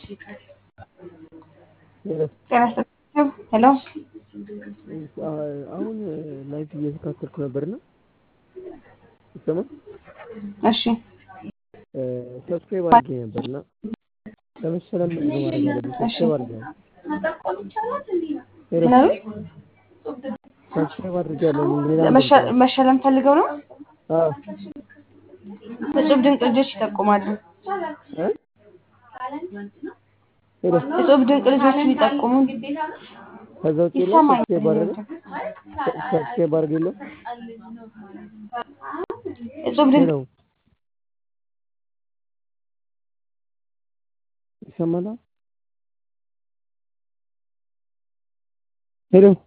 ጤና ይስጥልኝ ሄሎ አሁን ላይፍ እየተካተልኩ ነበርና ይሰማል? እሺ ሰብስክራይብ አድርጌ ነበርና ለመሰለም ምንድን ነው ማድረግ ያለብኝ? ሰብስክራይብ አድርጌያለሁ። ሄሎ ምናምን ሰብስክራይብ አድርጌያለሁ። ሌላ መሸ- መሸለም ፈልገው ነው። አዎ እጹብ ድንቅ ልጆች ይጠቁማሉ። እ ሄሎ እጹብ ድንቅ ልጆች ቢጠቁሙ ከዛ ውጭ የለም ይሰማኛል። ሰብስክራይብ አድርገ ሰብስክራይብ አድርገ የለም እጹብ ድንቅ ሄሎ ይሰማል? ሄሎ